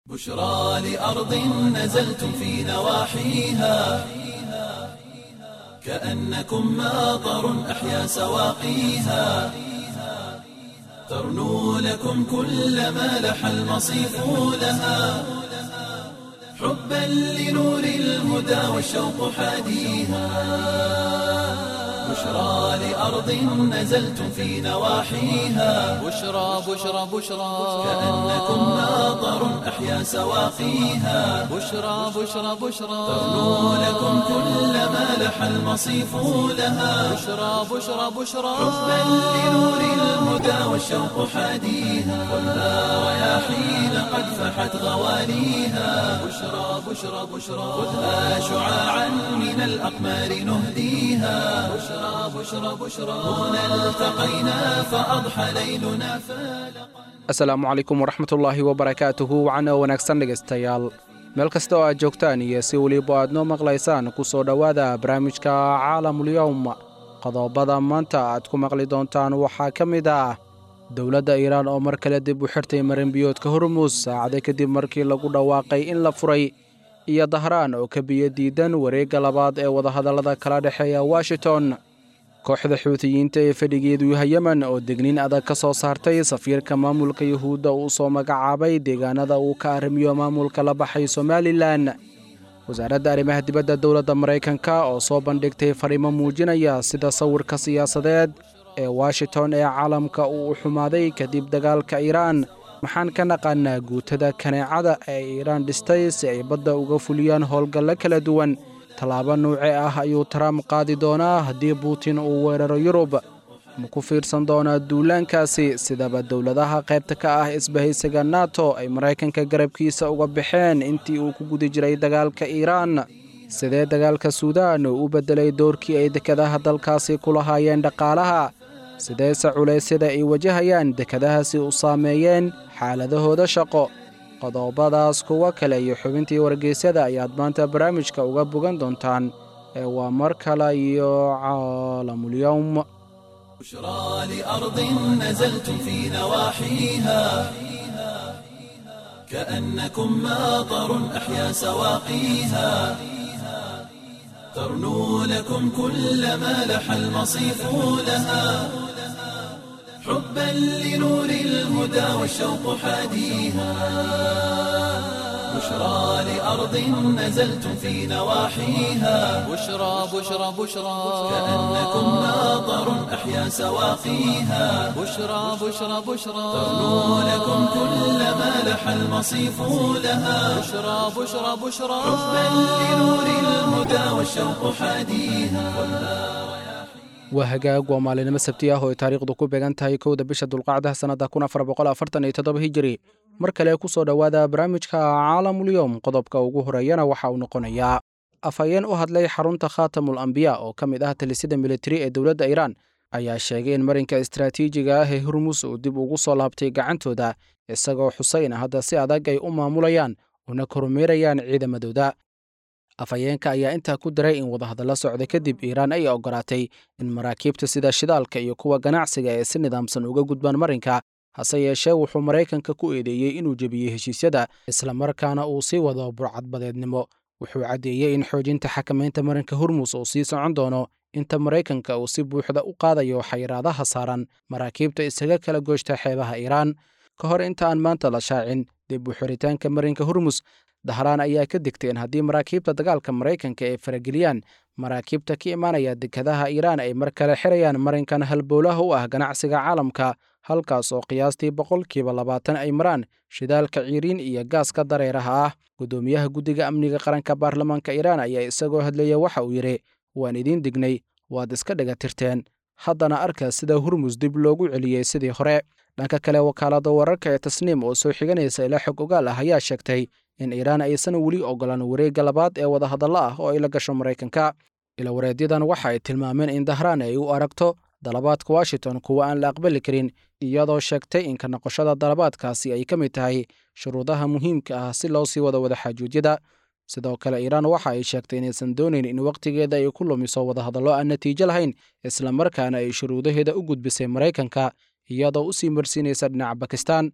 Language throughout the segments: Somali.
بشرى لأرض نزلتم في نواحيها كأنكم ماطر أحيا سواقيها ترنو لكم كل ما لح المصيف لها حبا لنور الهدى والشوق حاديها بشرى لأرض نزلتم في نواحيها بشرى بشرى بشرى كأنكم ماطر أحيا سواقيها بشرى بشرى بشرى ترنو لكم كل ما لح المصيف لها بشرى بشرى بشرى حبا لنور الهدى والشوق حاديها خذها رياحين قد فحت غواليها بشرى بشرى بشرى خذها شعاعا من الأقمار نهديها بشرى بشرى بشرى هنا التقينا فأضحى ليلنا فالقا asalaamu calaykum waraxmatullaahi wabarakaatuhu wacana wanaagsan dhegaystayaal meel kasta oo aad joogtaan iyo si weliba aad noo maqlaysaan ku soo dhowaada barnaamijka caalamulyowm qodobada maanta aad ku maqli doontaan waxaa ka mid ah dowladda iiraan oo mar kale dib u xirtay marinbiyoodka hormuus saacade kadib markii lagu dhawaaqay in la furay iyo dahraan oo ka biyo diidan wareegga labaad ee wadahadallada kala dhexeeya washington kooxda xuutiyiinta ee fadhigeedu yahay yemen oo degniin adag ka soo saartay safiirka maamulka yuhuudda uu soo magacaabay deegaanada uu ka arrimiyo maamulka la baxay somalilan wasaaradda arrimaha dibadda dowladda maraykanka oo soo bandhigtay fariimo muujinaya sida sawirka siyaasadeed ee washington ee caalamka uu u xumaaday kadib dagaalka iiraan maxaan ka naqaanaa guutada kaneecada ee iiraan dhistay si ay badda uga fuliyaan howlgallo kala duwan tallaabo nuuce ah ayuu trump qaadi doonaa haddii buutin uu weeraro yurub ma ku fiirsan doonaa duulaankaasi sidaba dowladaha qaybta ka ah isbahaysiga nato ay maraykanka garabkiisa uga baxeen intii uu ku guda jiray dagaalka iiraan sidee dagaalka suudaan uu u beddelay doorkii ay dekadaha dalkaasi ku lahaayeen dhaqaalaha sideese culaysyada ay wajahayaan dekadahaasi u saameeyeen xaaladahooda shaqo qodobadaas kuwo kale iyo xubintii wargeysyada ayaad maanta barnaamijka uga bogan doontaan ee waa mar kale iyo caalamulyowm بشرى لأرض نزلتم في نواحيها كأنكم ماطر أحيا سواقيها ترنو لكم كل ما لح المصيف لها حبا لنور الهدى والشوق حاديها بشرى لأرض نزلتم في نواحيها بشرى بشرى بشرى كأنكم ماطر أحيا سواقيها بشرى بشرى بشرى ترنو لكم كل ما لح المصيف لها بشرى بشرى بشرى حبا لنور الهدى والشوق حاديها waa hagaag waa maalinimo sabti ah oo ay taariikhdu ku beegan tahay kowda bisha dulqacda sannadda kun afar boqol afartan iyo toddoba hijiri mar kale ku soo dhowaada barnaamijka caalamulyoom qodobka ugu horeeyana waxa uu noqonayaa afhayeen u hadlay xarunta khaatamul ambiya oo ka mid ah talisida militari ee dowladda iiraan ayaa sheegay in marinka istaraatiijiga ah ee hormus uu dib ugu soo laabtay gacantooda isagoo xuseyn hadda si adag ay u maamulayaan una kormeerayaan ciidamadooda afhayeenka ayaa intaa ku daray in wadahadallo socda kadib iiraan ay oggolaatay in maraakiibta sida shidaalka iyo kuwa ganacsiga ee si nidaamsan uga gudbaan marinka hase yeeshee wuxuu maraykanka ku eedeeyey inuu jebiyey heshiisyada islamarkaana uu sii wado burcadbadeednimo wuxuu caddeeyey in xoojinta xakamaynta marinka hormus uu sii socon doono inta maraykanka uu si buuxda u qaadayo xayiraadaha saaran maraakiibta isaga kala gooshta xeebaha iiraan ka hor inta aan maanta la shaacin dib u xiritaanka marinka hormus dahraan ayaa ka digtay in haddii maraakiibta dagaalka maraykanka ay farageliyaan maraakiibta ka imaanaya dekadaha iiraan ay mar kale xirayaan marinkan halbowlaha u ah ganacsiga caalamka halkaas oo qiyaastii boqolkiiba labaatan ay maraan shidaalka ciiriin iyo gaaska dareeraha ah guddoomiyaha guddiga amniga qaranka baarlamaanka iiraan ayaa isagoo hadlaya waxa uu yidhi waan idiin dignay waad iska dhagatirteen haddana arka sida hurmus dib loogu celiyey sidii hore dhanka kale wakaalada wararka ee tasniim oo soo xiganaysa ilaa xog ogaal ah ayaa sheegtay in iiraan aysan weli ogolan wareegga labaad ee wadahadallo ah oo ay la gasho maraykanka ilawareedyadan waxa ay tilmaameen in dahraan ay u aragto dalabaadka washington kuwa aan la aqbali karin iyadoo sheegtay in ka noqoshada dalabaadkaasi ay ka mid tahay shuruudaha muhiimka ah si loo sii wado wadaxaajuudyada sidoo kale iiraan waxa ay sheegtay inaysan doonayn in wakhtigeeda ay ku lumiso wadahadallo aan natiijo lahayn islamarkaana ay shuruudaheeda u gudbisay maraykanka iyadoo u sii marsiinaysa dhinaca bakistan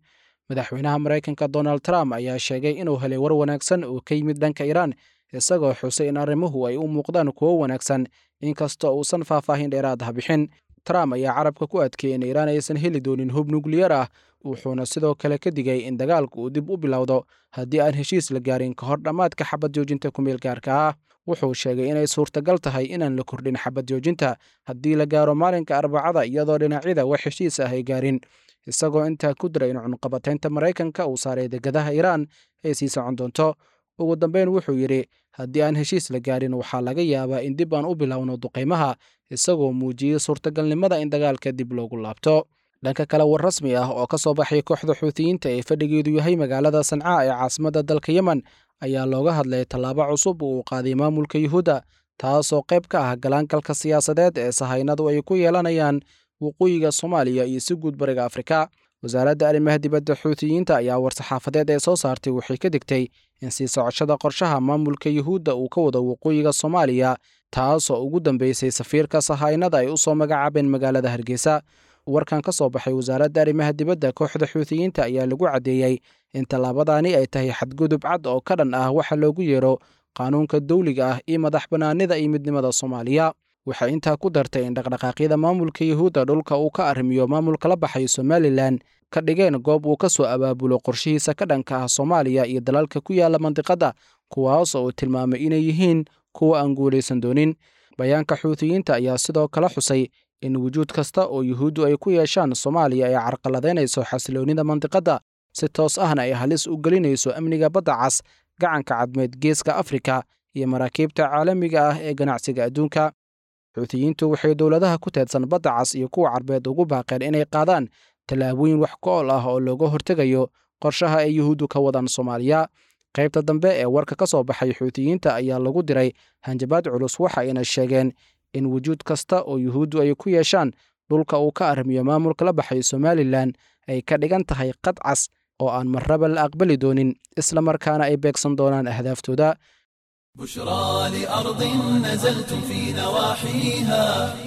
madaxweynaha maraykanka donald trump ayaa sheegay inuu helay war wanaagsan oo ka yimid dhanka iiraan isagoo xusay in arrimuhu ay u muuqdaan kuwo wanaagsan inkastoo uusan faahfaahin dheeraad ah bixin trump ayaa carabka ku adkeeyey in iiraan aysan heli doonin hub nukliyar ah wuxuuna sidoo kale ka digay in dagaalku uu dib u bilowdo haddii aan heshiis la gaarin ka hor dhammaadka xabad joojinta kumeel gaarka ah wuxuu sheegay inay suurtagal tahay inaan la kordhin xabad joojinta haddii la gaaro maalinka arbacada iyadoo dhinacyada wax heshiis ah ay gaarin isagoo intaa ku diray in cunqabataynta maraykanka uu saaray degadaha iiraan ay sii socon doonto ugu dambeyn wuxuu yidhi haddii aan heshiis la gaarin waxaa laga yaabaa in dib aan u bilowno duqaymaha isagoo muujiyey suurtagalnimada in dagaalka dib loogu laabto dhanka kale war rasmi ah oo ka soo baxay kooxda xuutiyiinta ee fadhigeedu yahay magaalada sancaa ee caasimadda dalka yemen ayaa looga hadlay tallaabo cusub oo uu qaaday maamulka yuhuudda taasoo qayb ka ah galaangalka siyaasadeed ee sahaynadu ay ku yeelanayaan waqooyiga soomaaliya iyo si guud bariga afrika wasaaradda arrimaha dibadda xuutiyiinta ayaa war-saxaafadeed ee soo saartay waxay ka digtay in sii socoshada qorshaha maamulka yuhuudda uu ka wado waqooyiga soomaaliya taasoo ugu dambeysay safiirka sahaynada ay u soo magacaabeen magaalada hargeysa warkan ka soo baxay wasaaradda arrimaha dibadda kooxda xuutiyiinta ayaa lagu caddeeyey in tallaabadaani ay tahay xadgudub cad oo ka dhan ah waxa loogu yeero qaanuunka dawliga ah iyo madax bannaanida iyo midnimada soomaaliya waxay intaa ku dartay in dhaqdhaqaaqyada maamulka yuhuudda dhulka uu ka arrimiyo maamulka la baxay somalilan ka dhigeen goob uu ka soo abaabulo qorshihiisa ka dhanka ah soomaaliya iyo dalalka ku yaala mandiqadda kuwaas oo uu tilmaamay inay yihiin kuwa aan guulaysan doonin bayaanka xuutiyiinta ayaa sidoo kale xusay in wujuud kasta oo yuhuuddu ay ku yeeshaan soomaaliya ay carqaladaynayso xasiloonnida mandiqadda si toos ahna ay halis u gelinayso amniga badda cas gacanka cadmeed geeska afrika iyo maraakiibta caalamiga ah ee ganacsiga adduunka xuutiyiintu waxay dowladaha ku teedsan badda cas iyo kuwa carbeed ugu baaqeen inay qaadaan tallaabooyin wax ku-ool ah oo looga hortegayo qorshaha ay yuhuuddu ka wadaan soomaaliya qaybta dambe ee warka ka soo baxay xuutiyiinta ayaa lagu diray hanjabaad culus waxa ayna sheegeen in wujuud kasta oo yuhuuddu ay ku yeeshaan dhulka uu ka arrimiyo maamulka la baxay somalilan ay ka dhigan tahay qad cas oo aan marraba la aqbali doonin isla markaana ay beegsan doonaan ahdaaftooda بشرى لأرض نزلتم في نواحيها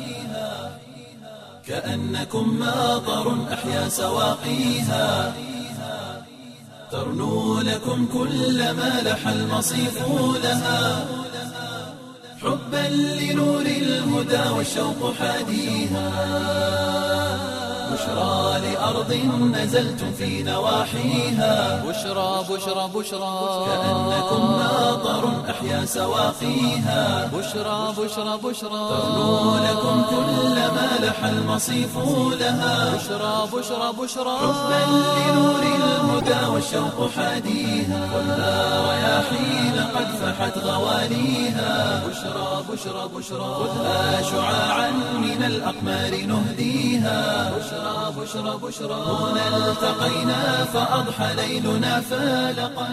كأنكم ماطر أحيا سواقيها ترنو لكم كل ما لح المصيف لها حبا لنور الهدى والشوق حاديها بشرى لأرض نزلتم في نواحيها بشرى بشرى بشرى كأنكم ماطر أحيا سواقيها بشرى بشرى بشرى ترنو لكم كل ما لح المصيف لها بشرى بشرى بشرى حبا لنور الهدى والشوق حاديها خذها رياحين قد فحت غواليها بشرى بشرى بشرى خذها شعاعا من الأقمار نهديها بشرى بشرى بشرى هنا التقينا فأضحى ليلنا فالقا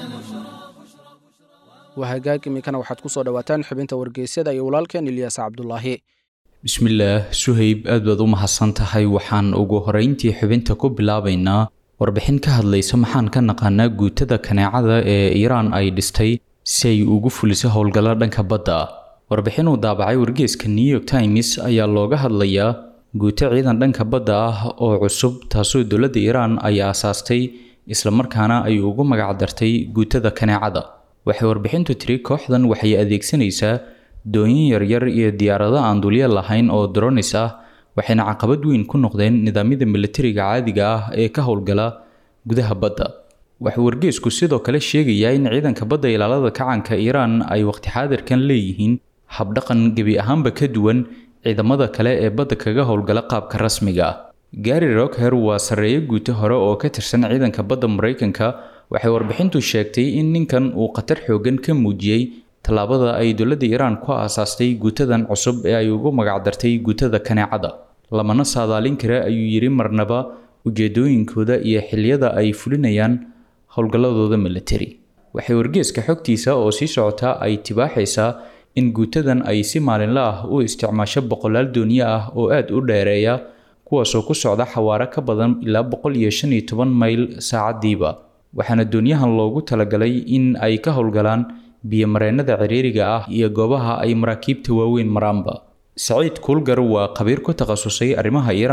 waa hagaag iminkana waxaad ku soo dhowaataan xubinta wargeysyada iyo walaalkeen ilyaas cabdulaahi bismillaah suhayb aad baad u mahadsan tahay waxaan ugu horeyntii xubinta ku bilaabaynaa warbixin ka hadlaysa maxaan ka naqaanaa guutada kaneecada ee iiraan ay dhistay si ay ugu fuliso howlgallo dhanka badda ah warbixin uu daabacay wargeeska new york times ayaa looga hadlayaa guuto ciidan dhanka badda ah oo cusub taasoo dowladda iiraan ay aasaastay islamarkaana ay ugu magacdartay guutada kaneecada waxay warbixintu tiri kooxdan waxay adeegsanaysaa dooyin yaryar iyo diyaarado aan dulyo lahayn oo dronis ah waxayna caqabad weyn ku noqdeen nidaamyada militariga caadiga ah ee ka howlgala gudaha badda waxuu wargeesku sidoo kale sheegayaa in ciidanka badda ilaalada kacanka iiraan ay waqti xaadirkan leeyihiin habdhaqan gebi ahaanba ka duwan ciidamada kale ee badda kaga howlgala qaabka rasmiga ah gary rockher waa sarreeyo guuto hore oo ka tirsan ciidanka badda maraykanka waxay warbixintu sheegtay in ninkan uu khatar xoogan ka muujiyey tallaabada ay dowladda iiraan ku aasaastay guutadan cusub ee ay ugu magacdartay guutada kaneecada lamana saadaalin kara ayuu yidhi marnaba ujeedooyinkooda iyo xiliyada ay fulinayaan howlgalladooda militari waxay wargeeska xogtiisa oo sii socota ay tibaaxaysaa in guutadan ay si maalinla ah u isticmaasho boqolaal dooniyo ah oo aad u dheereeya kuwaasoo ku socda xawaaro ka badan ilaa boqol iyo shan iyo toban mayl saacadiiba waxaana doonyahan loogu talagalay in ay ka howlgalaan biyomareennada ciriiriga ah iyo goobaha ay maraakiibta waaweyn maraanba saciid kuulgar waa khabiir ku takhasusay arrimaha iiraan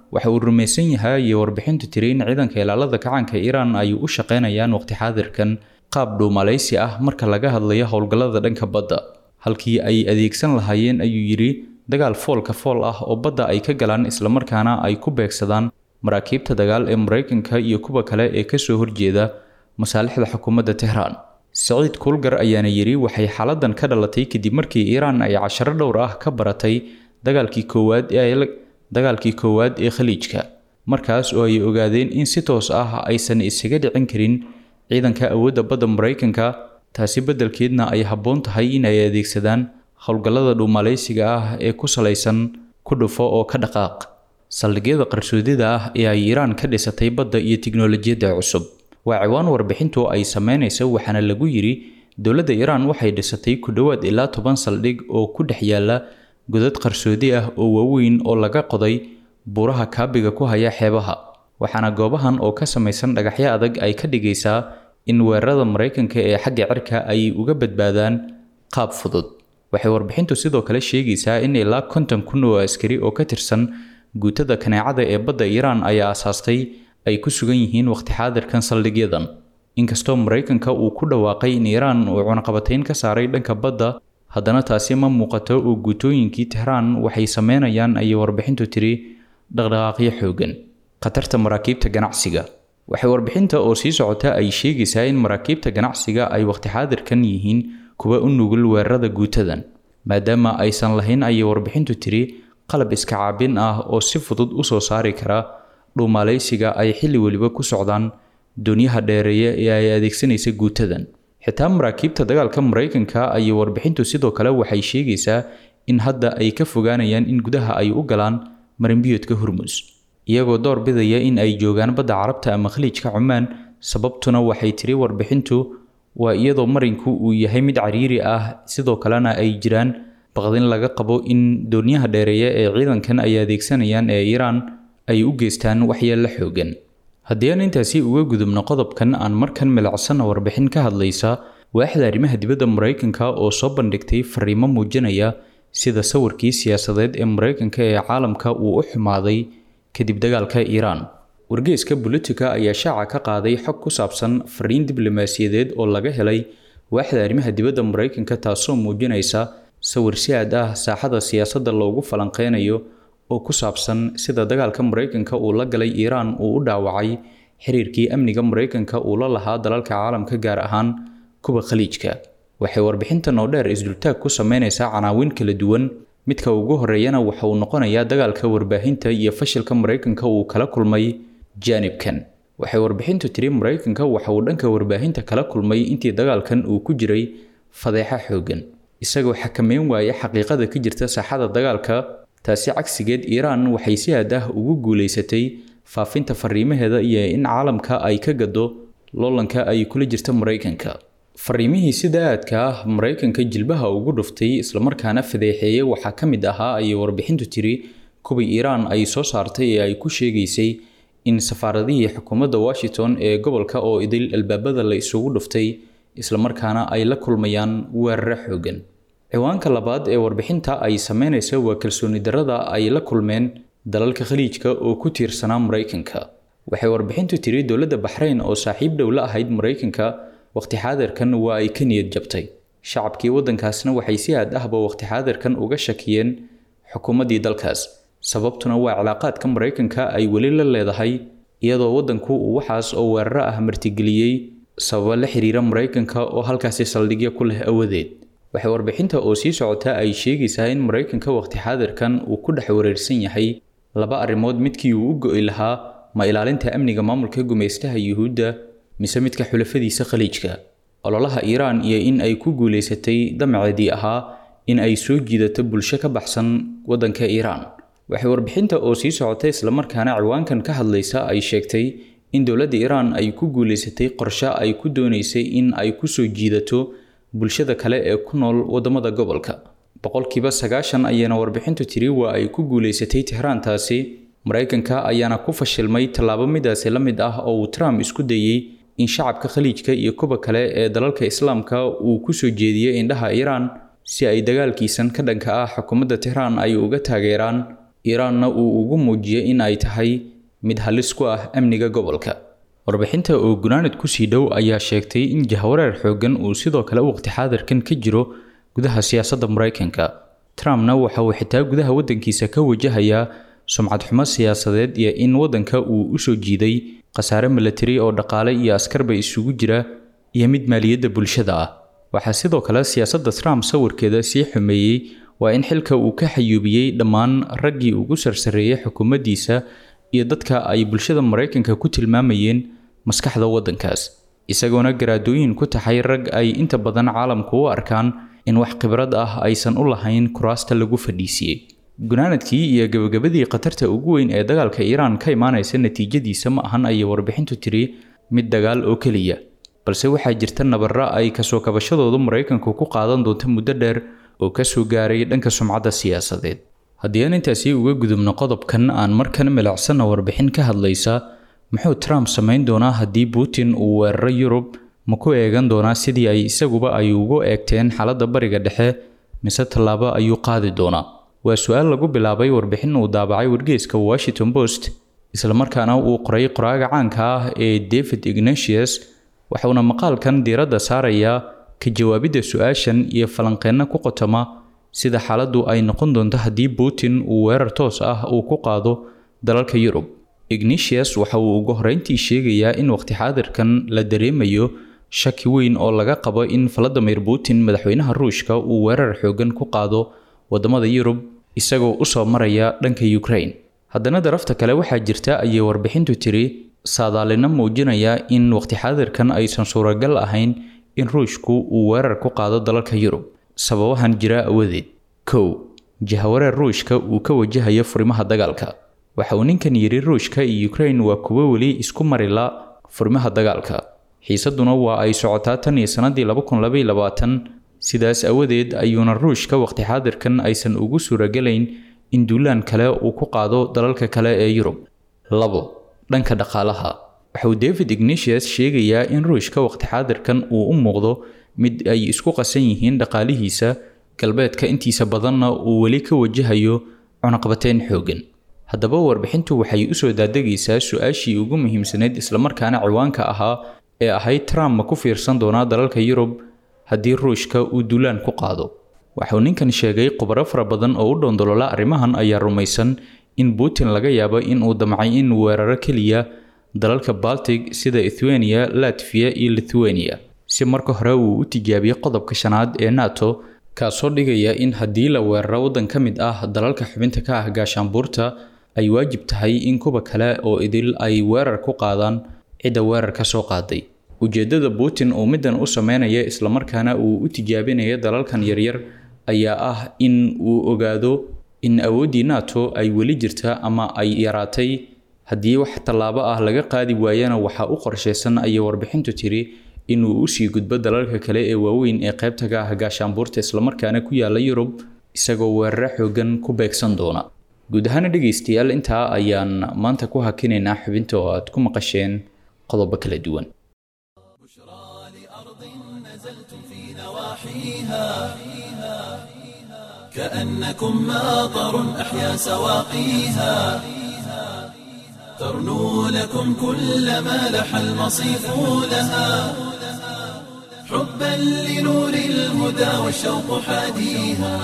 waxa uu rumaysan yahay iyo warbixintu tiri in ciidanka ilaalada kacaanka iiraan ay u shaqaynayaan waqti xaadirkan qaab dhuumalaysi ah marka laga hadlayo howlgallada dhanka badda halkii ay adeegsan lahaayeen ayuu yidhi dagaal foolka fool ah oo badda ay ka galaan islamarkaana ay ku beegsadaan maraakiibta dagaal ee maraykanka iyo kuwa kale ee kasoo horjeeda masaalixda xukuumadda tehraan saciid kuulgar ayaana yidhi waxay xaaladan ka dhalatay kadib markii iiraan ay casharo dhowr ah ka baratay dagaalkii koowaad ee dagaalkii koowaad ee khaliijka markaas oo ay ogaadeen in si toos ah aysan isaga dhicin karin ciidanka awoodda badda maraykanka taasi beddelkeedna ay habboon tahay in ay adeegsadaan howlgallada dhuumalaysiga ah ee ku salaysan ku dhufo oo ka dhaqaaq saldhigyada qarsoodida ah ee ay iiraan ka dhisatay badda iyo tiknolojiyadda cusub waa ciwaan warbixintu ay sameynaysa waxaana lagu yidhi dowladda iiraan waxay dhisatay ku dhowaad ilaa toban saldhig oo ku dhex yaala godad qarsoodi ah oo waaweyn oo laga qoday buuraha kaabiga ku haya xeebaha waxaana goobahan oo ka samaysan dhagaxyo adag ay ka dhigaysaa in weerarada maraykanka ee xagga cirka ay uga badbaadaan qaab fudud waxay warbixintu sidoo kale sheegaysaa in ilaa konton kun oo askari oo ka tirsan guutada kaneecada ee badda iiraan ay aasaastay ay ku sugan yihiin waqti xaadirkan saldhigyadan inkastoo maraykanka uu ku dhawaaqay in iiraan uu cunaqabatayn ka saaray dhanka badda haddana taasi ma muuqato oo guutooyinkii tehraan waxay sameynayaan ayay warbixintu tiri dhaqdhaqaaqyo xoogan khatarta maraakiibta ganacsiga waxay warbixinta oo sii socota ay sheegaysaa in maraakiibta ganacsiga ay waqti xaadirkan yihiin kuwa u nugul weerarada guutadan maadaama aysan lahayn ayay warbixintu tiri qalab iska caabin ah oo si fudud u soo saari kara dhuumaalaysiga ay xilli weliba ku socdaan doonyaha dheereeya ee ay adeegsanaysa guutadan xitaa maraakiibta dagaalka maraykanka ayay warbixintu sidoo kale waxay sheegaysaa in hadda ay ka fogaanayaan in gudaha ay u galaan marinbiyoodka hormus iyagoo door bidaya in ay joogaan badda carabta ama khaliijka cumaan sababtuna waxay tiri warbixintu waa iyadoo marinku uu yahay mid cariiri ah sidoo kalena ay jiraan baqdin laga qabo in doonyaha dheereeya ee ciidankan ay adeegsanayaan ee iiraan ay u geystaan waxyeello xoogan haddii aan intaasi uga gudubno qodobkan aan markan milicsana warbixin ka hadlaysa waaxda arrimaha dibadda maraykanka oo soo bandhigtay fariimo muujinaya sida sawirkii siyaasadeed ee maraykanka ee caalamka uu u xumaaday kadib dagaalka iiraan wargeyska bolitika ayaa shaaca ka qaaday xog ku saabsan fariin diblomaasiyadeed oo laga helay waaxda arrimaha dibadda maraykanka taasoo muujinaysa sawir si aad ah saaxada siyaasadda loogu falanqeynayo oo ku saabsan sida dagaalka maraykanka uu la galay iiraan uu u dhaawacay xiriirkii amniga maraykanka uu la lahaa dalalka caalamka gaar ahaan kuwa khaliijka waxay warbixintan oo dheer isdultaag ku sameynaysaa canaawin kala duwan midka ugu horeeyana waxa uu noqonayaa dagaalka warbaahinta iyo fashilka maraykanka uu kala kulmay jaanibkan waxay warbixintu tiri maraykanka waxa uu dhanka warbaahinta kala kulmay intii dagaalkan uu ku jiray fadeexa xoogan isagoo xakameyn waaya xaqiiqada ka jirta saaxada dagaalka taasi cagsigeed iiraan waxay si aad ah ugu guulaysatay faafinta fariimaheeda iyo in caalamka ay ka gado loolanka ay kula jirta maraykanka fariimihii sida aadka ah maraykanka jilbaha ugu dhuftay islamarkaana fadeexeeyey waxaa ka mid ahaa ayay warbixintu tiri kuwii iiraan ay soo saartay ee ay ku sheegaysay in safaaradihii xukuumadda washington ee gobolka oo idil albaabada la isugu dhuftay islamarkaana ay la kulmayaan weeraro xoogan ciwaanka labaad ee warbixinta ay sameynaysa waa kalsooni darrada ay la kulmeen dalalka khaliijka oo ku tiirsanaa maraykanka waxay warbixintu tiri dowladda baxrayn oo saaxiib dhow la ahayd maraykanka waqti xaadirkan waa ay ka niyad jabtay shacabkii waddankaasna waxay si aad ahba waqti xaadirkan uga shakiyeen xukuumaddii dalkaas sababtuna waa cilaaqaadka maraykanka ay weli la leedahay iyadoo waddanku uu waxaas oo weeraro ah martigeliyey sababa la xiriira maraykanka oo halkaasi saldhigyo ku leh awadeed waxay warbixinta oo sii socota ay sheegaysaa in maraykanka waqti xaadirkan uu ku dhex wareersan yahay laba arrimood midkii uu u go'i lahaa ma ilaalinta amniga maamulka gumaystaha yuhuudda mise midka xulafadiisa khaliijka ololaha iiraan iyo in ay ku guulaysatay damaceedii ahaa in ay soo jiidato bulsho ka baxsan waddanka iiraan waxay warbixinta oo sii socotay islamarkaana ciwaankan ka hadlaysa ay sheegtay in dowladda iiraan ay ku guulaysatay qorshe ay ku doonaysay in ay ku soo jiidato bulshada kale ee ku nool waddamada gobolka boqolkiiba sagaashan ayaana warbixintu tiri waa ay ku guulaysatay tehraantaasi maraykanka ayaana ku fashilmay tallaabo midaasi la mid ah oo uu trump isku dayey in shacabka khaliijka iyo kuwa kale ee dalalka islaamka uu ku soo jeediyey indhaha iiraan si ay dagaalkiisan ka dhanka ah xukuumadda tehraan ay uga taageeraan iiraanna uu ugu muujiyey in ay tahay mid halis ku ah amniga gobolka warbixinta oo gunaanad kusii dhow ayaa sheegtay in jahwareer xooggan uu sidoo kale waqti xaadirkan ka jiro gudaha siyaasadda maraykanka trumpna waxa uu xitaa gudaha waddankiisa ka wajahayaa sumcad xumo siyaasadeed iyo in waddanka uu u soo jiiday khasaare milatari oo dhaqaale iyo askarba isugu jira iyo mid maaliyadda bulshada ah waxaa sidoo kale siyaasadda trump sawirkeeda sii xumeeyey waa in xilka uu ka xayuubiyey dhammaan raggii ugu sarsareeyay xukuumaddiisa iyo dadka ay bulshada maraykanka ku tilmaamayeen maskaxda waddankaas isagoona garaadooyin ku taxay rag ay inta badan caalamku u arkaan in wax khibrad ah aysan u lahayn kuraasta lagu fadhiisiyey gunaanadkii iyo gabagabadii khatarta ugu weyn ee dagaalka iiraan ka imaanaysa natiijadiisa ma ahan ayay warbixintu tiri mid dagaal oo keliya balse waxaa jirta nabarra ay kasoo kabashadoodu maraykanku ku qaadan doonto muddo dheer oo kasoo gaaray dhanka sumcadda siyaasadeed haddii aan intaasi uga gudubno qodobkan aan markan milicsana warbixin ka hadlaysa muxuu trump samayn doonaa haddii putin uu weeraro yurub ma ku eegan doonaa sidii ay isaguba ay ugu eegteen xaaladda bariga dhexe mise tallaabo ayuu qaadi doonaa waa su-aal lagu bilaabay warbixin uu daabacay wargeyska washington post islamarkaana uu qoray qoraaga caanka ah ee david ignatius waxauna maqaalkan diiradda saarayaa ka jawaabidda su-aashan iyo falanqeenno ku qotoma sida xaaladdu ay noqon doonto haddii putin uu weerar toos ah uu ku qaado dalalka yurub ignatius waxa uu ugu horreyntii sheegayaa in waqti xaadirkan la dareemayo shaki weyn oo laga qabo in valadimir putin madaxweynaha ruushka uu weerar xoogan ku qaado waddamada yurub isagoo usoo maraya dhanka ukraine haddana darafta kale waxaa jirta ayay warbixintu tiri saadaalino muujinaya in waqti xaadirkan aysan suuragal ahayn in ruushku uu weerar ku qaado dalalka yurub sababahan jira awadeed kow jahawareer ruushka uu ka wajahayo furimaha dagaalka waxa uu ninkan yidhi ruushka iyo ukraine waa kuwo weli isku marila furimaha dagaalka xiisaduna waa ay socotaa tan iyo sannadii sidaas awadeed ayuuna ruushka waqti xaadirkan aysan ugu suuragelayn in duulaan kale uu ku qaado dalalka kale ee yurub labo dhanka dhaqaalaha waxauu david ignatius sheegayaa in ruushka waqti xaadirkan uu u muuqdo mid ay isku qasan yihiin dhaqaalihiisa galbeedka intiisa badanna uu weli ka wajahayo cunaqbateyn xoogan haddaba warbixintu waxay usoo daadegaysaa su-aashii ugu muhiimsaneyd islamarkaana ciwaanka ahaa ee ahayd trump ma ku fiirsan doonaa dalalka yurub haddii ruushka uu duulaan ku qaado waxauu ninkan sheegay khubaro fara badan oo u dhoondolola arrimahan ayaa rumaysan in putin laga yaabo in uu damcay in weeraro keliya dalalka baltic sida ethwania latviya iyo lithuania si marka hore uu u tijaabiyo qodobka shanaad ee nato kaasoo dhigaya in haddii la weeraro waddan ka mid ah dalalka xubinta ka ah gaashaanbuurta ay waajib tahay in kuwa kale oo idil ay weerar ku qaadaan cidda weerar ka soo qaaday ujeeddada putin uu middan u sameynaya islamarkaana uu u tijaabinaya dalalkan yaryar ayaa ah in uu ogaado in awooddii nato ay weli jirta ama ay yaraatay haddii wax tallaabo ah laga qaadi waayana waxaa u qorshaysan ayay warbixintu tiri inuu usii gudbo dalalka kale ee waaweyn ee qaybta ka ah gaashaanbuurta islamarkaana ku yaala yurub isagoo weeraro xoogan ku beegsan doona guud ahaana dhegaystayaal intaa ayaan maanta ku hakinaynaa xubinta oo aad ku maqasheen qodobo kala duwan كأنكم ماطر أحيا سواقيها ترنو لكم كل ما لح المصيف لها حبا لنور الهدى والشوق حاديها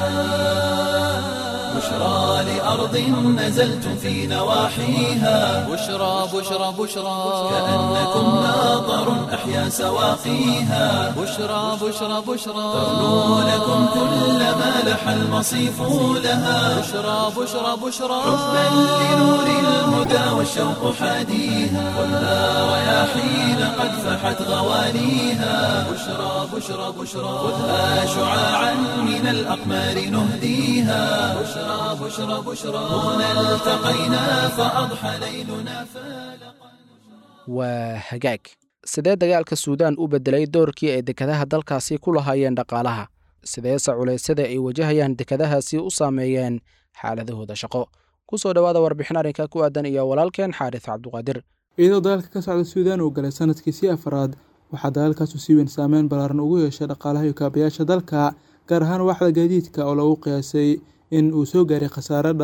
بشرى لأرض نزلتم في نواحيها بشرى بشرى بشرى كأنكم ماطر أحيا سواقيها بشرى بشرى بشرى ترنو لكم كل ما لح المصيف لها بشرى بشرى بشرى حبا لنور الهدى والشوق حاديها خذها رياحين قد فحت غوانيها بشرى بشرى بشرى خذها شعاعا من الأقمار نهديها بشرى بشرى بشرى هنا التقينا فأضحى ليلنا فالقا waa hagaag sidee dagaalka suudaan u beddelay doorkii ay dekadaha dalkaasi ku lahaayeen dhaqaalaha sideese culeysyada ay wajahayaan dekadahaasi u saameeyeen xaaladahooda shaqo ku soo dhowaada warbixin arrinka ku aadan iyo walaalkeen xaaris cabduqaadir iyadoo dagaalka ka socda suudaan uu galay sanadkiisii afraad waxaa dagaalkaasu si weyn saameyn ballaaran ugu yeeshay dhaqaalaha iyo kaabayaasha dalka gaar ahaan waaxda gaadiidka oo lagu qiyaasay in uu soo gaaray khasaare dhan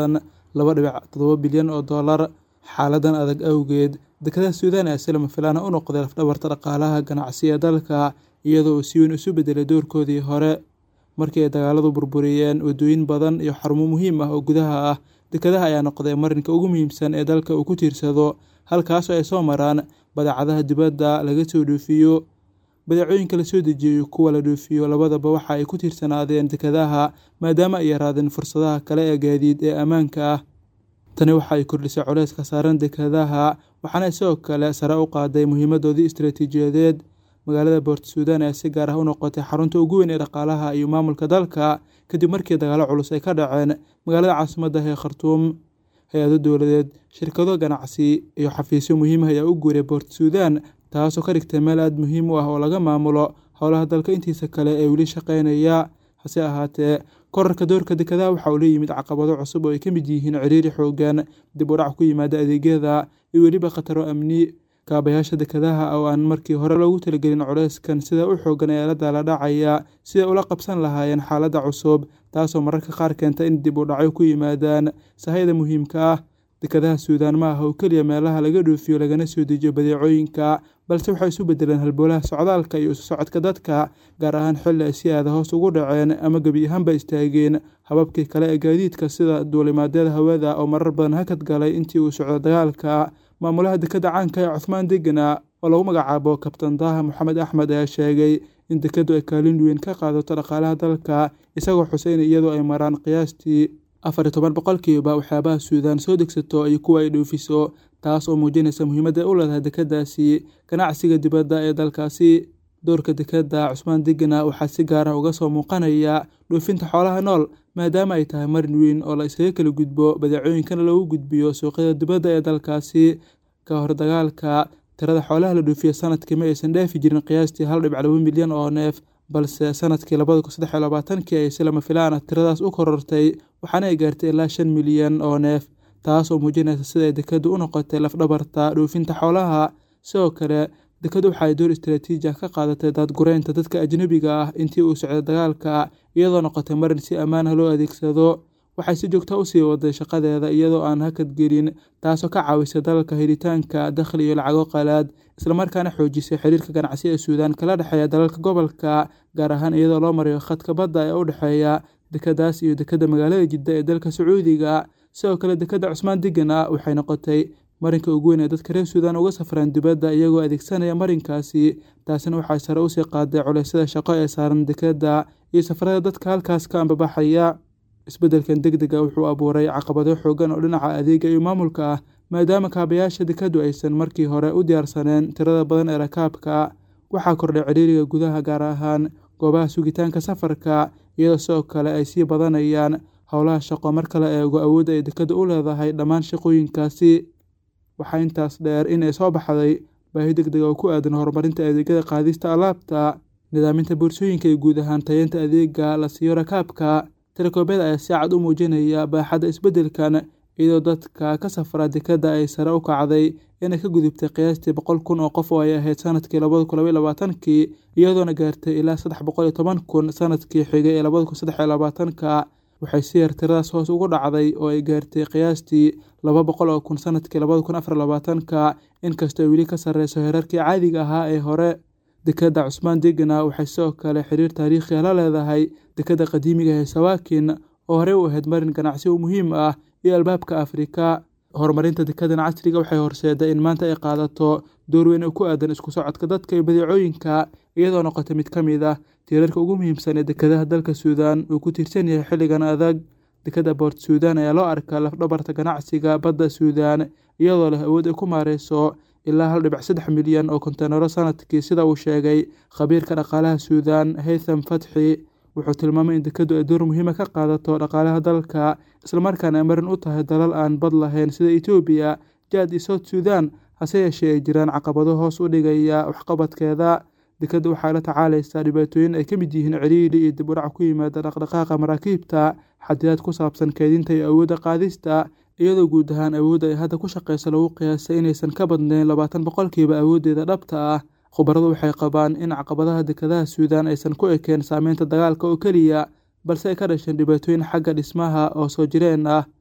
laba dhibic toddoba bilyan oo dollar xaaladan adag awgeed dekedaha suudaan ayaa si lama filaana u noqday lafdhabarta dhaqaalaha ganacsi ee dalka iyadoo uu si weyn isu bedelay doorkoodii hore markii ay dagaaladu burburiyeen waddooyin badan iyo xarumo muhiim ah oo gudaha ah dekedaha ayaa noqday marinka ugu muhiimsan ee dalka uu ku tiirsado halkaasoo ay soo maraan badeecadaha dibadda laga soo dhoofiyo badeecooyinka la soo dejiyo iyo kuwa la dhoofiyo labadaba waxa ay ku tiirsanaadeen dekedaha maadaama ay yaraadeen fursadaha kale ee gaadiid ee ammaanka ah tani waxa ay kordhisay culeyska saaran dekedaha waxaana sidoo kale sare u qaaday muhiimadoodii istaraatiijiyadeed magaalada boort suudaan ayaa si gaar ah u noqotay xarunta ugu weyn ee dhaqaalaha iyo maamulka dalka kadib markii dagaalo culus ay ka dhaceen magaalada caasimadda ee khartuum hay-ado dowladeed shirkado ganacsi iyo xafiisyo muhiim ah ayaa u guuray boort suudaan taasoo ka dhigtay meel aada muhiim u ah oo laga maamulo howlaha dalka intiisa kale ee weli shaqaynaya hase ahaatee korarka doorka dekedaha waxa uu la yimid caqabado cusub oo ay ka mid yihiin ciriiri xoogan dib u dhac ku yimaada adeegyada iyo weliba khataro amni kaabayaasha dekedaha oo aan markii hore loogu talagelin culeyskan sida u xoogan ee la daala dhacaya siday ula qabsan lahaayeen xaaladda cusub taasoo mararka qaar keenta in dib u dhacyo ku yimaadaan sahayda muhiimka ah dekedaha suudaan ma aha oo keliya meelaha laga dhoofiyo lagana soo dejiyo badeecooyinka balse waxay isu bedeleen halboolaha socdaalka iyo isu socodka dadka gaar ahaan xilli ay si aada hoos ugu dhaceen ama gebi ahaanba istaageen hababkii kale ee gaadiidka sida duulimaadyada hawada oo marar badan hakad galay intii uu socdo dagaalka maamulaha dekeda caanka ee cuthmaan degana oo lagu magacaabo kabtan daaha moxamed axmed ayaa sheegay in dekedu ay kaalin weyn ka qaadato dhaqaalaha dalka isagoo xuseyn iyadoo ay maraan qiyaastii afar iyo toban boqolkiiba waxyaabaha suudaan soo degsato iyo kuwa ay dhoofiso taas oo muujinaysa muhiimadda u leedahay dekedaasi ganacsiga dibadda ee dalkaasi doorka dekeda cusmaan degana waxaa si gaar ah uga soo muuqanaya dhoofinta xoolaha nool maadaama ay tahay marin weyn oo la isaga kala gudbo badeecooyinkana loogu gudbiyo suuqyada dibadda ee dalkaasi ka hor dagaalka tirada xoolaha la dhoofiya sanadkii ma aysan dhaafi jirin qiyaastii hal dhibic laba milyan oo neef balse sanadkii labada kun saddex iyo labaatankii ay si lama filaan ah tiradaas u korortay waxaana ay gaartay ilaa shan milyan oo neef taas oo muujinaysa siday dekedu u noqotay lafdhabarta dhoofinta xoolaha sidoo kale dekedu waxaay door istaraatiiji ah ka qaadatay daadgureynta dadka ajnebiga ah intii uu socday dagaalka iyadoo noqotay marin si ammaan ah loo adeegsado waxay si joogta usii waday shaqadeeda iyadoo aan hakad gelin taasoo ka caawisay dalalka helitaanka dakhli iyo lacago qalaad islamarkaana xoojisay xiriirka ganacsi ee suudaan kala dhexeeya dalalka gobolka gaar ahaan iyadoo loo marayo khadka badda ee u dhexeeya dekedaas iyo dekeda magaalada jidda ee dalka sacuudiga sidoo kale dekeda cusmaan degana waxay noqotay marinka ugu weyn ee dadka reer suudaan uga safraan dibadda iyagoo adeegsanaya marinkaasi taasina waxay sare usii qaaday culeysyada shaqo ee saaran dekeda iyo safarada dadka halkaas ka ambabaxaya isbeddelkan deg dega wuxuu abuuray caqabado xoogan oo dhinaca adeega iyo maamulka ah maadaama kaabayaasha dekedu aysan markii hore u diyaarsaneen tirada badan ee rakaabka waxaa kordhay ciriiriga gudaha gaar ahaan goobaha sugitaanka safarka iyadoo sidoo kale ay sii badanayaan howlaha shaqo marka la eego awoodda ay dekedu u leedahay dhammaan shaqooyinkaasi waxaa intaas dheer in ay soo baxday baahi deg dega oo ku aadan horumarinta adeegyada qaadista alaabta nidaaminta boorsooyinka iyo guud ahaan tayeenta adeega la siiyo rakaabka telekoobada ayaa si cad u muujinaya baaxadda isbeddelkan iyadoo dadka ka safra dekeda ay sare u kacday inay ka gudubtay qiyaastii boqol kun oo qof oo ay ahayd sanadkii labada kun labaiy labaatankii iyadoona gaartay ilaa saddex boqol iyo toban kun sanadkii xigay ee labada kun saddex iyo labaatanka waxay si yar tiradaas hoos ugu dhacday oo ay gaartay qiyaastii laba boqol oo kun sanadkii labada kun afar labaatanka inkastoo ay weli ka sarreyso heerarkii caadiga ahaa ee hore dekeda cusmaan degana waxay sidoo kale xiriir taariikhiya la leedahay dekeda qadiimiga ee sawaakin oo horey u ahayd marin ganacsi u muhiim ah iyo albaabka afrika horumarinta dekedan casriga waxay horseeday in maanta ay qaadato door weyn oo ku aadan isku socodka dadka iyo badeecooyinka iyadoo noqotay mid ka mid ah tiirarka ugu muhiimsan ee dekedaha dalka suudaan uu ku tiirsan yahay xilligan adag dekeda boort suudaan ayaa loo arkaa lafdhabarta ganacsiga badda suudaan iyadoo leh awood ay ku maareyso ilaa hal dhibic saddex milyan oo konteynaro sanadkii sida uu sheegay khabiirka dhaqaalaha suudaan haytham fatxi wuxuu tilmaamay in dekedu ay door muhiima ka qaadato dhaqaalaha dalka islamarkaana ay marin u tahay dalal aan bad lahayn sida etoobiya jaad iyo south suudan hase yeeshee ay jiraan caqabado hoos u dhigaya waxqabadkeeda dekeda waxay la tacaalaysaa dhibaatooyin ay ka mid yihiin ciriiri iyo dib udhac ku yimaada dhaqdhaqaaqa maraakiibta xadidaad ku saabsan keedinta iyo awoodda qaadista iyadoo guud ahaan awoodda ay hadda ku shaqeysa lagu qiyaasay inaysan ka badnayn labaatan boqolkiiba awooddeeda dhabta ah khubaradu waxay qabaan in caqabadaha dekedaha suudaan aysan ku ekeen saameynta dagaalka oo keliya balse ay ka dhasheen dhibaatooyin xagga dhismaha oo soo jireen ah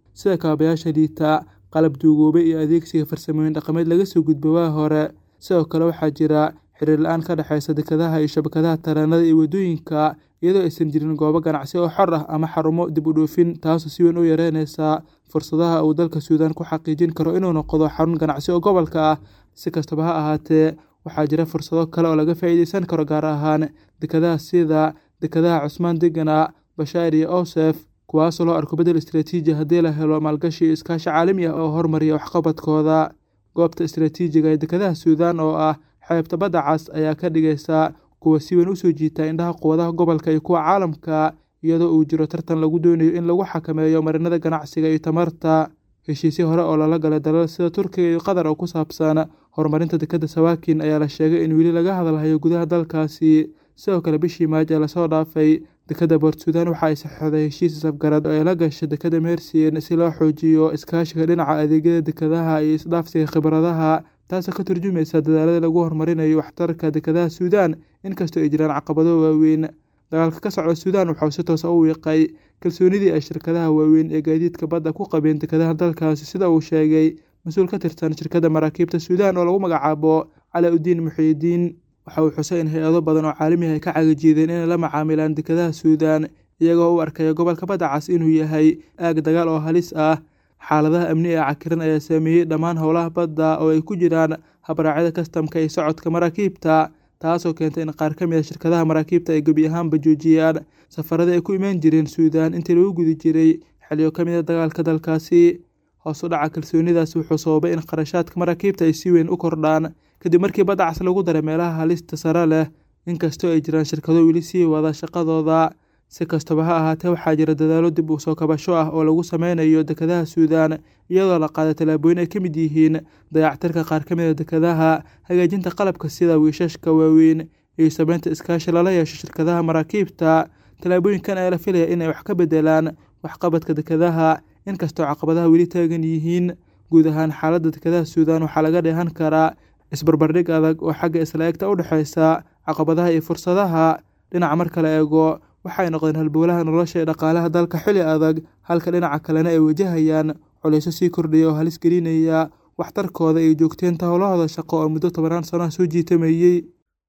sida kaabayaasha liita qalab duugoobay iyo adeegsiga farsamooyin dhaqameed laga soo gudbo waa hore sidoo kale waxaa jira xiriir la-aan ka dhexeysa dekadaha iyo shabakadaha tareenada iyo waddooyinka iyadoo aysan jirin goobo ganacsi oo xor ah ama xarumo dib u dhoofin taasoo si weyn u yareyneysa fursadaha uu dalka suudaan ku xaqiijin karo inuu noqdo xarun ganacsi oo gobolka ah si kastaba ha ahaatee waxaa jira fursado kale oo laga faa'iideysan karo gaar ahaan dekadaha sida dekadaha cusmaan degana bashaar iyo owsef kuwaasoo loo arko bedel istraatiiji haddii la helo maalgashi iyo iskaashi caalami ah oo hormariya waxqabadkooda goobta istraatiijiga ee dekadaha suudaan oo ah xeebta badda cas ayaa ka dhigaysa kuwa si weyn usoo jiita indhaha quwadaha gobolka iyo kuwa caalamka iyadoo uu jiro tartan lagu doonayo in lagu xakameeyo marinada ganacsiga iyo tamarta heshiisyo hore oo lala galay dalal sida turkiga iyo qatar oo ku saabsan horumarinta dekadda sawaakin ayaa la sheegay in weli laga hadalhayo gudaha dalkaasi sidoo kale bishii maaj ee lasoo dhaafay dekadda boort suudaan waxa ay saxeixday heshiis safgarad oo ay la gashay dekadda mersien si loo xoojiyo iskaashiga dhinaca adeegyada dekadaha iyo isdhaafsiga khibradaha taasoo ka turjumaysa dadaalada lagu horumarinayo waxtarka dekadaha suudaan inkastoo ay jiraan caqabado waaweyn dagaalka ka socda suudaan waxauu si toosa u wiiqay kalsoonidii ay shirkadaha waaweyn ee gaadiidka badda ku qabeen dekadaha dalkaasi sida uu sheegay mas-uul ka tirsan shirkadda maraakiibta suudaan oo lagu magacaabo calaa udiin muxiidiin waxa uu xusay in hay-ado badan oo caalamihi ay ka cagajiideen inay la macaamilaan dekadaha suudaan iyagoo u arkaya gobolka badda cas inuu yahay aag dagaal oo halis ah xaaladaha amni ee cakiran ayaa saameeyey dhammaan howlaha badda oo ay ku jiraan habraacyada kastamka iyo socodka maraakiibta taasoo keentay in qaar ka mid a shirkadaha maraakiibta ay gebi ahaanba joojiyaan safaradii ay ku imaan jireen suudaan intii lagu gudi jiray xiliyo ka mid a dagaalka dalkaasi hoos u dhaca kalsoonidaas wuxuu sababay in kharashaadka maraakiibta ay si weyn u kordhaan kadib markii badda cas lagu daray meelaha halista sare leh inkastoo ay jiraan shirkado weli sii wada shaqadooda si kastaba ha ahaatee waxaa jira dadaalo dib u soo kabasho ah oo lagu sameynayo dekadaha suudaan iyadoo la qaaday tallaabooyin ay ka mid yihiin dayactirka qaar ka mid a dekadaha hagaajinta qalabka sida wiishashka waaweyn iyo sameynta iskaashi lala yeesho shirkadaha maraakiibta tallaabooyinkan ayaa la filaya inay wax ka bedelaan waxqabadka dekadaha inkastoo caqabadaha weli taagan yihiin guud ahaan xaaladda dekadaha suudaan waxaa laga dheehan karaa isbarbardhig adag oo xagga isla eegta u dhexeysa caqabadaha iyo fursadaha dhinaca marka la eego waxay noqdeen halbowlaha nolosha ee dhaqaalaha dalka xili adag halka dhinaca kalena ay wajahayaan culeysyo sii kordhaya oo halis gelinaya waxtarkooda iyo joogteynta howlahooda shaqo oo muddo tobanaan sanoa soo jiitameeyey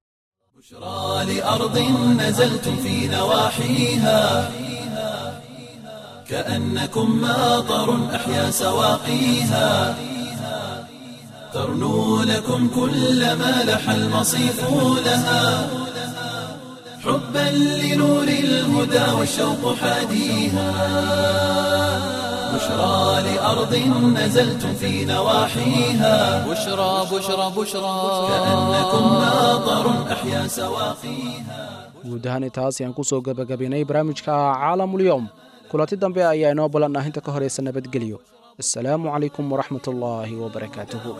بشرى لأرض نزلتم في نواحيها كأنكم ماطر أحيا سواقيها ترنو لكم كل ما لح المصيف لها حبا لنور الهدى والشوق حاديها بشرى لأرض نزلتم في نواحيها بشرى بشرى بشرى كأنكم ماطر أحيا سواقيها guud ahaan intaas ayaan ku soo gebagabaynay barnaamijka caalamulyoom kulanti dambe ayaa inoo ballan ah inta ka horaysa nabadgelyo assalaamu calaykum waraxmat ullaahi wabarakaatuhu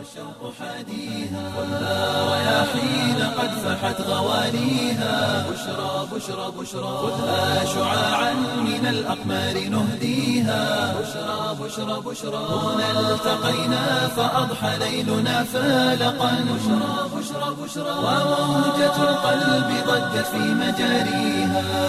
رياحين قد فحت غوانيها بشرى بشرى بشرى خذها شعاعا من الأقمار نهديها بشرى بشرى بشرى هنا التقينا فأضحى ليلنا فالقا بشرى بشرى بشرى وموجة القلب ضجت في مجاريها